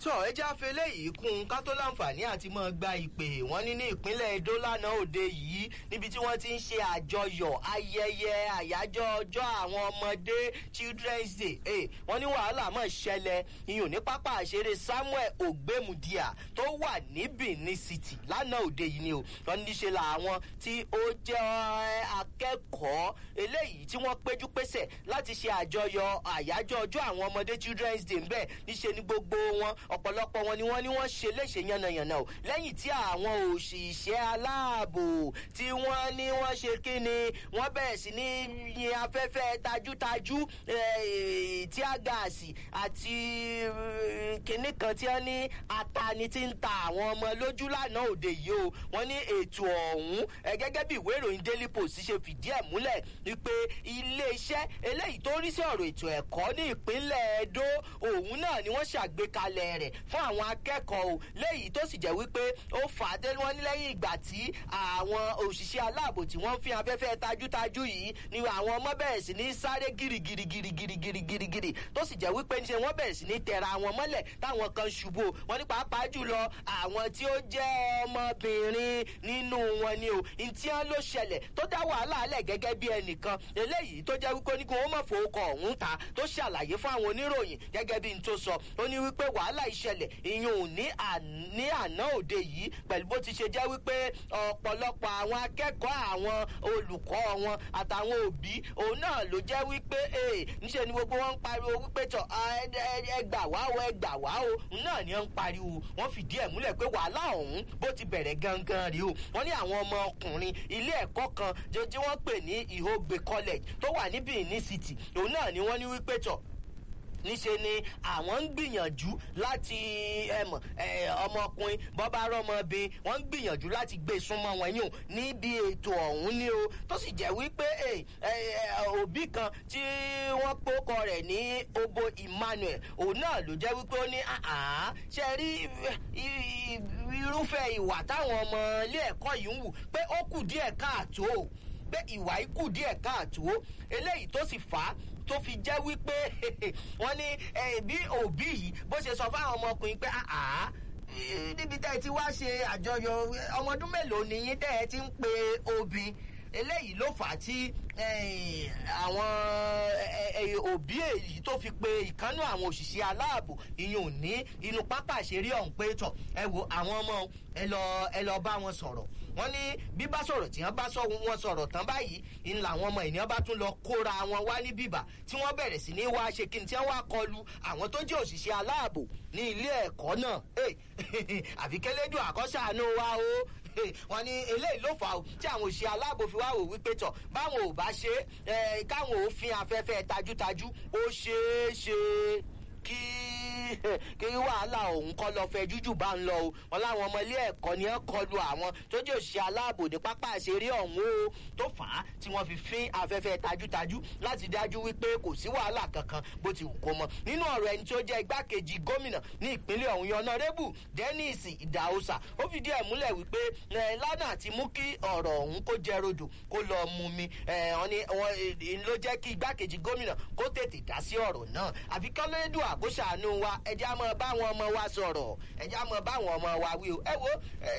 tọ́ ẹ já fẹlẹ́ yìí kún un ká tó láǹfààní àti máa gba ìpè wọ́n ní ní ìpínlẹ̀ Edo lánàá òde yìí níbi tí wọ́n ti ń ṣe àjọyọ̀ ayẹyẹ àyájọ́ ọjọ́ àwọn ọmọdé Children's Day eh, wọ́n ní wàhálà mọ̀ ṣẹlẹ̀ iyùn ní pápá àṣeré Samuel Ogbemudia tó wà ní Benin City lánàá òde yìí ni o wọ́n ní ṣe làwọn tí ó jẹ́ akẹ́kọ̀ọ́ eléyìí tí wọ́n péjú pésẹ̀ láti ṣe àjọyọ̀ àyájọ́ ọjọ́ àwọn ọmọdé Children's Day ń bẹ́ẹ̀ níṣe ni gbogbo wọn ọ̀pọ̀lọpọ̀ wọn ni wọ́n ní wọ́n ṣe léṣe yánnayànna o lẹ́yìn tí àwọn òṣìṣẹ́ aláàbò tí wọ́n ní wọ́n ṣe kí ni wọ́n bẹ̀rẹ̀ sí ní yin afẹ́fẹ́ tajútajú tíá gáàsì àti kinní kan tí wọ́n ní atani ti ń ta àwọn ọmọ lójú lánàá òde yìí o wọ́n ní ètò ọ̀hún gẹ́gẹ́ bí ìwé ìròyìn Daily Post ṣe fìdí ẹ̀ múlẹ̀ wípé iléeṣẹ́ eléyìí tó rí sí ọ̀rọ̀ ètò ẹ̀kọ́ ní ìpínlẹ̀ Edo òun náà ni wọ́n ṣàgbékalẹ̀ rẹ̀ fún àwọn akẹ́kọ̀ọ́ o léyìí tó sì jẹ́ wípé ó fà á dé wọ́n ní lẹ́yìn ìgbà tí àwọn òṣìṣẹ́ aláàbò tí wọ́n fi afẹ́fẹ́ tajútajú yìí ni àwọn ọmọ bẹ̀rẹ̀ sí ní sáré girigirigirigirigirigiri tó sì jẹ́ wípé níṣẹ́ wọ́n bẹ̀rẹ̀ sí ní tẹ̀ra wọn mọ́lẹ̀ táwọn kan ṣubú wọ́n ní pàápàá jùlọ àwọn tí ó jẹ́ ọmọbìnrin nínú wọn ni o ntí wọn ló ṣẹlẹ̀ tó dá wàhálà alẹ̀ gẹ́gẹ́ bí ẹnìkan eléyìí tó jẹ́ wípé oníkun ó mọ̀ fowókọ̀ ọ̀hún ta tó ṣàlàyé fún àwọn oníròyìn gẹ́gẹ́ bí n tó sọ ó ní wípé wàhálà ìṣẹ̀lẹ̀ ìyún ní àná òde yìí pẹ̀lú bó ti ṣe jẹ́ wípé ọ̀pọ̀lọpọ̀ àwọn akẹ́kọ̀ọ́ àwọn olùkọ́ wọn àtàwọn òbí òun náà ló jẹ́ wípé níṣẹ́ ni gbogbo wọn ń pariwo wípé tọ̀ ẹ gbà wá o ẹ gbà wá o òun náà ni wọ́n ń pariwo wọ́n fìdí ẹ̀ múlẹ̀ pé wàhálà ọ̀hún bó ti bẹ̀rẹ̀ gangan rí o wọ́n ní àwọn ọmọ ọkùnrin ilé ẹ̀kọ́ kan tí wọ́n pè ní Ihogbe College tó wà ní Benin City òun náà ni wọ́n ní wípé tọ̀ níṣe ni àwọn ń gbìyànjú láti ẹmọ ọmọkùnrin bọ́bá rọmọbìn wọ́n ń gbìyànjú láti gbé súnmọ́ wọn yìí níbi ètò ọ̀hún ni o tó sì jẹ́ wípé òbí kan tí wọ́n pókọ rẹ̀ ní Obo Emmanuel òun náà ló jẹ́ wípé ó ní ṣe rí irúfẹ́ ìwà táwọn ọmọ ilé ẹ̀kọ́ yìí ń wù pé ó kù díẹ̀ káàtó pé ìwà yìí kù díẹ̀ káàtó eléyìí tó sì fà á tó fi jẹ́ wípé wọ́n ní bí òbí yìí bó ṣe sọ fáwọn ọmọkùnrin pé àá níbi tẹ́ ẹ ti wá ṣe àjọyọ̀ ọmọ ọdún mélòó ni yín tẹ́ ẹ ti ń pe obìn eléyìí ló fà á tí àwọn òbí èyí tó fi pe ìkánú àwọn òṣìṣẹ́ aláàbò ìyún ní inú pápá àṣírí ọ̀hún pé tọ̀ ẹ wo àwọn ọmọ ẹ lọ ẹ lọ bá wọn sọ̀rọ̀ wọ́n ní bí bá sọ̀rọ̀ tí wọ́n bá sọ wọn sọ̀rọ̀ tán báyìí ń làwọn ọmọ ènìyàn bá tún lọ kóra wọn wá ní bíbà tí wọ́n bẹ̀rẹ̀ sí ní wá ṣe kí ni tí wọ́n wá kọlu àwọn tó jẹ́ òṣìṣẹ́ aláàbò ní ilé ẹ̀kọ́ náà àfikẹ́lẹ́dùn àkọ́ṣàánú wa o wọ́n ní eléyìí ló fà ó tí àwọn òṣìṣẹ́ aláàbò fi wá wò wípé tọ̀ báwọn ò bá ṣe é káwọn ò fi afẹ́fẹ́ tajútajú ó ṣeé ṣe kí kí wàhálà òun kọ́ lọ fẹ́ jújù bá ń lọ o wọn láwọn ọmọ ilé ẹ̀kọ́ ni wọ́n kọlu àwọn tó jẹ́ òṣìṣẹ́ aláàbò ní pápá àṣeré ọ̀hún o tó fà á tí wọ́n fi fín afẹ́fẹ́ tajútajú láti dájú wípé kò sí wàhálà kankan bó ti wù kó mọ nínú ọ̀rọ̀ ẹni tó jẹ́ igbákejì gómìnà ní ìpínlẹ̀ ọ̀hún yọ̀nàrẹ́bù Dennis Idahosa ó fìdí ẹ̀ múlẹ̀ wípé lánàá ti mú kí ọ̀rọ̀ ọ̀hún kó jẹ́ rodò kó lọ mú mi ló jẹ́ kí igbákejì gómìnà kó tètè dá sí ọ̀rọ̀ náà àfi kọ́lẹ́dù àkóṣàánú wa ẹjẹ́ á mọ báwọn ọmọ wa sọ̀rọ̀ ẹjẹ́ á mọ báwọn ọmọ wa wí o ẹ wo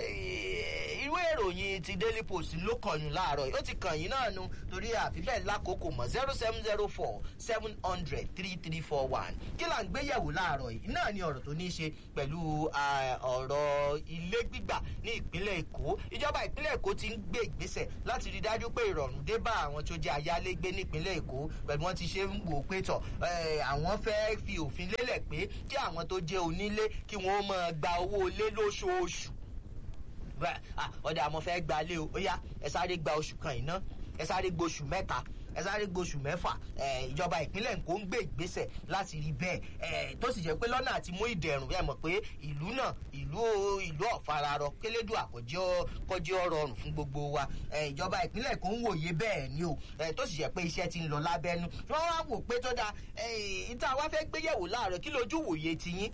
ìwé ìròyìn ti Daily Post ló kọyùn láàárọ̀ yìí ó ti kàn yín náà nu torí àfi bẹ́ẹ̀ lákòókò mọ̀ zero seven zero four seven hundred three three four one kí là ń gbé yẹ̀wò láàárọ̀ yìí náà ni ọ̀rọ̀ tó ní í ṣe pẹ̀lú ọ̀rọ̀ ilé gbígbà ní ìpínlẹ̀ Èkó ìjọba ìpínlẹ̀ Èkó ti ń gbé ìgbésẹ̀ láti rí dájú pé ìrọ̀rùn dé bá àwọn tó jẹ́ ayálégbé ní ìpínlẹ̀ Èkó pẹ̀lú wọn ti ṣe ń wò pé tọ̀ àwọn fẹ́ fi òfin lélẹ̀ pé kí àwọn tó jẹ́ onílé kí wọ́n máa gba owó ilé lóṣooṣù ọ̀dà àmọ́ fẹ́ gba ilé o ó yá ẹ sáré gba oṣù kan iná ẹ sáré gbóṣù mẹ́ta ẹ sáré gbóṣù mẹ́fà ìjọba ìpínlẹ̀ Èkó ń gbé ìgbésẹ̀ láti rí bẹ́ẹ̀ tó sì jẹ́ pé lọ́nà àti mú ìdẹ̀rùn ẹ mọ̀ pé ìlú náà ìlú ìlú ọ̀fararọ kélédù àkọ́jọ́ kọjọ́ rọrùn fún gbogbo wa ìjọba ìpínlẹ̀ Èkó ń wòye bẹ́ẹ̀ ni o tó sì jẹ́ pé iṣẹ́ ti ń lọ lábẹ́nú wọ́n wá wò pé tó dáa ìta wá fẹ́ gbéyẹ̀wò láàárọ̀ kí lójú wòye tiyín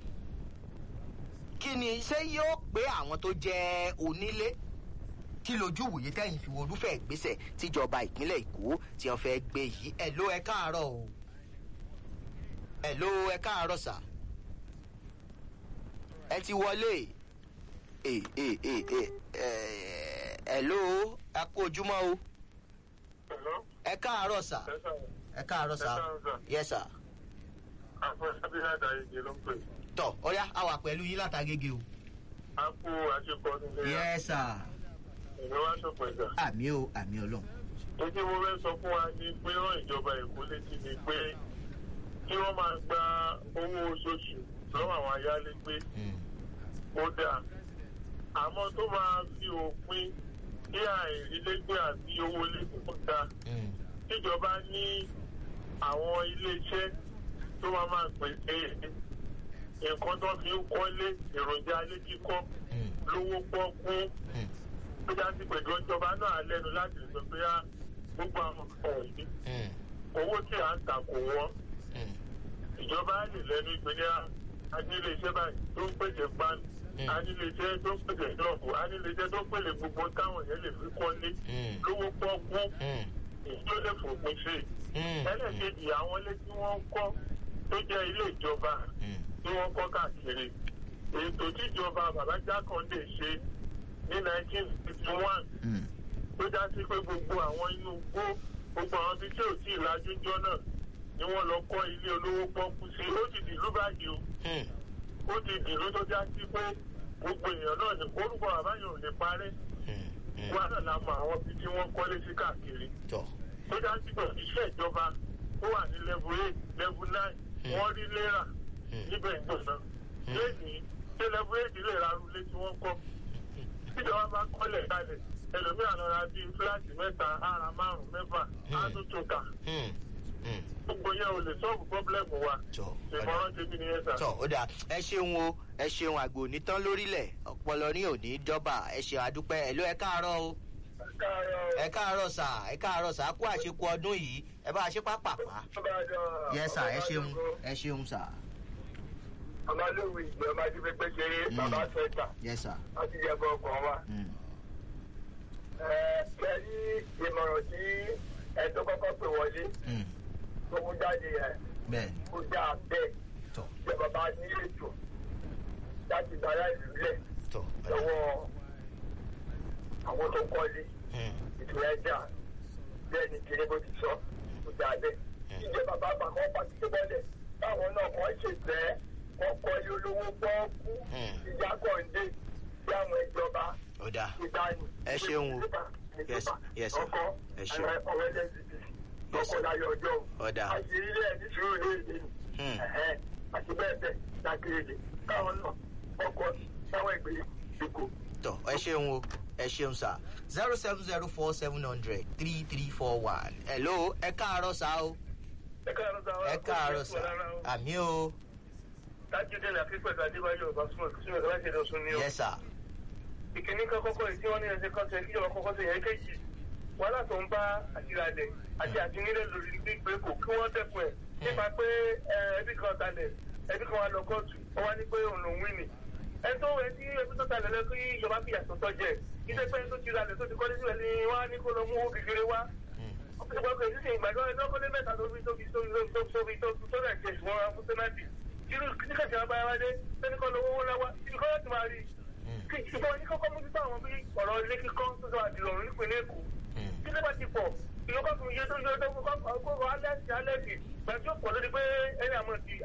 kí ni ṣé yóò pé àwọn tó jẹ́ onílé kí lójú wòye tẹ́yìn fi olúfẹ́ ìgbésẹ̀ tíjọba ìpínlẹ̀ Èkó tí wọ́n fẹ́ gbé yìí ẹ̀ ló ẹ káàárọ̀ o ẹ̀ ló ẹ káàárọ̀ sà ẹ ti wọlé ẹ ẹ ẹ ẹ ẹ ẹ ló ẹ kú ojúmọ́ o Hello? ẹ káàárọ̀ sà Yes, sir. ẹ káàárọ̀ sà Ẹ káàárọ̀, sir. yes sir Àfọ̀sábí Àdáyége ló ń pè. tọ ọyá a wà pẹ̀lú yín látàgége o A kú àṣepọ̀ nílé ya. yes sir Ìlú wa ṣọ̀pọ̀ ìgbà. àmì o àmì ọlọ́run Ojú mo fẹ́ sọ fún wa ní pé rán ìjọba Èkó létí ni pé kí wọ́n máa gba owó oṣooṣù lọ́wọ́ àwọn ayálégbé Mm, ó dáa. Àmọ́ tó máa fi òpin kí àìrílégbé àti owó ilé tó dáa. mm, Tíjọba ní àwọn ilé-iṣẹ́ tó máa máa pèsè nǹkan tó fi ń kọ́lé èròjà ilé kíkọ́ mm, lówó pọ́kú mm, tó já sí pẹ̀lú ìjọba náà lẹ́nu láti sọ pé á gbogbo àwọn ọ̀rọ̀ yìí mm, owó tí à ń tà kò wọ́n mm, ìjọba á lè lẹ́nu ìpínlẹ̀ anílé iṣẹ́ báyìí tó ń pèsè pan Mm. anílé iṣẹ́ tó ń pèsè ṣọ́ọ̀bù anílé iṣẹ́ tó ń pèsè gbogbo táwọn yẹn lè fi kọ́lé mm, lówó pọ́kú mm, ìjọ lè fòpin sí i mm, ẹlẹ́kejì àwọn ilé tí wọ́n ń kọ́ tó jẹ́ ilé ìjọba mm, tí wọ́n kọ́ káàkiri ètò tíjọba bàbá jákàndé ṣe ní 1951 mm, tó já sí pé gbogbo àwọn inú igbó gbogbo àwọn ibi tí ò tí ì lajú jọ náà ni wọ́n lọ kọ́ ilé olówó pọ́kú sí ó ti dìlú báyìí o mm, ó ti dìlú tó já sí pé gbogbo èèyàn náà ní orúkọ àbáyọ ò lè parẹ́ mm, mm. wọ́n náà la mọ àwọn ibi tí wọ́n kọ́lé sí káàkiri tọ tó já sí pé iṣẹ́ ìjọba tó wà ní level eight level nine Hmm. wọ́n rí lérà Hmm. níbẹ̀ ìgbọ̀nsán lẹ́yìn ṣé level eight lè ra arúlé tí wọ́n kọ́ tíjọba bá kọ́lẹ̀ kalẹ̀ ẹlòmíràn lọ ra bíi fúláàtì mẹ́ta ara márùn-ún mẹ́fà á Hmm. tún tún kà mm, mm, gbogbo yẹn ò lè sọ́ọ̀bù pọ́blẹ́mù wa tọ ọ̀dà. ìmọ̀ràn tèmi nìyẹn sà. tọ ó dáa ẹ ṣeun o ẹ ṣeun àgbò onítàn lórílẹ̀ ọpọlọ ní òní dọ́bà ẹ ṣeun àdúpẹ́ ẹ ló ẹ káàárọ̀ o ẹ káàárọ̀ sà ẹ káàárọ̀ sà kú àṣekù ọdún yìí ẹ bá a ṣe pápápá yẹ sà ẹ ṣeun ẹ ṣeun sà ọmọlúwì ìgbẹ́ ọmọ ajínigbé pé ṣeré Hmm. bàbá sẹ́ńtà yẹ sà láti jẹ́ bọ́ ọkàn wa. Mm, kẹ́rí ìmọ̀ràn tí ẹ tó kọ́kọ́ pè wọlé mm, tó mú jáde yẹn bẹ́ẹ̀ ó dáa bẹ́ẹ̀ tọ ṣé bàbá ní ètò láti gbára ìlú lẹ̀ tọ ọ̀dà. lọ́wọ́ àwọn tó kọ́lé Mm, ìtura ẹja bẹ́ẹ̀ ni tinubu ti sọ ó dáa bẹ́ẹ̀. ìjẹ́ bàbá àgbà kan pàṣẹ tó bọ́lẹ̀ táwọn náà kàn ṣe fẹ́ wọ́n kọ́lé olówó gbọ́ọ́kú Hmm. ìjà kọ̀ǹdé sí àwọn ìjọba ó dáa ìdáni. Ẹ ṣeun o. Yes, yes, sir. ọkọ Ẹ ṣeun. àwọn ọ̀rẹ́ lẹ́sìtì Yes, sir. ọkọ̀ láyọ̀ ọjọ́ Ó dáa. àṣírí ilé ní sùúrù lóde Hmm. àti bẹ́ẹ̀ bẹ́ẹ̀ lákèrèdè káwọn náà ọkọ̀ táwọn ìgbé ìkó. tọ ẹ ṣeun o ẹ ṣeun sà zero seven zero four seven hundred three three four one hello ẹ káàárọ̀ sà o ẹ káàárọ̀ sá ẹ káàárọ̀ sà àmì o tájúdé ní akíkpẹ̀sì adébáyọ̀ basmọ̀ sínú ìgbà láti ẹ̀dọ̀ sún ní ọ. yẹ sà ìkíní kan kọ́kọ́ yìí tí wọ́n ní ẹsẹ̀ kan tẹ̀ kíjọba kọ́kọ́ tẹ̀ yẹn kéjì wàhálà tó ń bá àtìrálẹ̀ àti àtìnílẹ̀ lórí ní pé kò kí wọ́n dẹ́kun ẹ̀ nípa pé ẹ, ẹbí kan talẹ̀ ẹbí kan wà lọ kóòtù ó wá ní pé òun lòún wí nì. ẹni tó wẹ̀ tí ẹbí tó talẹ̀ lọ kí ìjọba fìyà tó tọ́ jẹ iṣẹ́ pé ẹni tó ti ralẹ̀ tó ti kọ́lé sílẹ̀ ni wọ́n á ní kó lọ mú owó kékeré wá. ọ̀pọ̀lọpọ̀ kò sí ìgbàgbọ́ ẹni tó kọ́lé mẹ́ta tó fi tó fi tó fi tó fi tó fi tó fi tó rẹ̀ jẹ̀ ṣùgbọ́n wọn fún sẹ́nàtì. irú kíkàtì àwọn abáyá wáyé sẹ́ni kọ́ lówó láwá ibi kọ́ láti máa rí i ìjọba ní kọ́kọ́ mójútó àwọn bí ọ̀rọ̀ ilé kíkọ́ tó sọ àdìrọ̀rùn nípìnlẹ̀ èkó tí ló bá ti pọ̀ ìjọba fún iye tó yọ tó kọ́kọ́ alẹ́sì alẹ́sì gbàtí ó pọ̀ lórí pé ẹni àmọ́ ti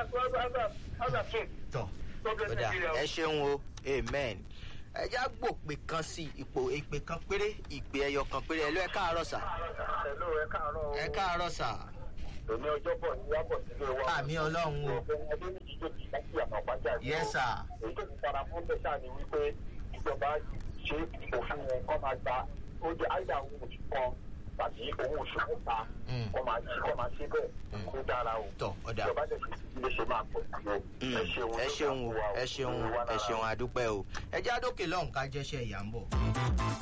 azàtún tọ ó dà ẹ ṣeun o amen ẹ já gbòpè kan sí ipò ìpè kan péré ìpè ẹyọ kan péré ẹ ló ẹ káàárọ̀ sà ẹ̀lú ẹ káàárọ̀ ẹ káàárọ̀ sà èmi ọjọ́ bọ̀ ní wábọ̀ sílé wa àmì ọlọ́run o ọdún méjì tó ti láti àmọ́ pàjá yẹ sà èyí tó ti fara fún bẹ́sà ni wípé ìjọba ṣe òfin wọn kọ́ máa gba ó jẹ́ àyà owó oṣù kan tàbí owó oṣù mẹ́ta Mm. kọ́ máa ṣe kọ́ máa ṣe bẹ́ẹ̀ kó dára o tọ ó dà ìjọba dẹ̀ fi ilé ṣe máa pọ̀ sí o Mm, ẹ ṣeun ẹ ṣeun o ẹ ṣeun o ẹ ṣeun àdúpẹ́ o ẹ já dókè lọ́hùn ká jẹ́ṣẹ́ ìyá ń bọ̀.